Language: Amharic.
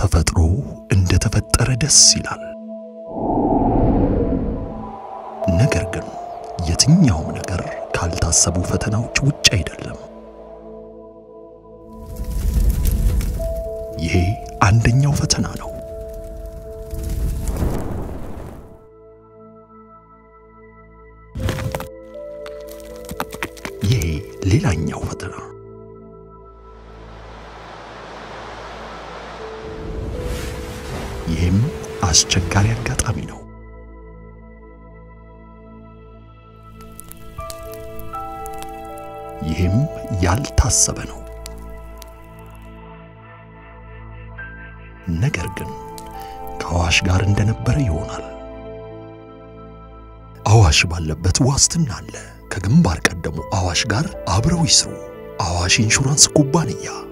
ተፈጥሮ እንደተፈጠረ ደስ ይላል። ነገር ግን የትኛውም ነገር ካልታሰቡ ፈተናዎች ውጭ አይደለም። ይሄ አንደኛው ፈተና ነው። ይሄ ሌላኛው ፈተና። ይህም አስቸጋሪ አጋጣሚ ነው። ይህም ያልታሰበ ነው። ነገር ግን ከአዋሽ ጋር እንደነበረ ይሆናል። አዋሽ ባለበት ዋስትና አለ። ከግንባር ቀደሙ አዋሽ ጋር አብረው ይስሩ። አዋሽ ኢንሹራንስ ኩባንያ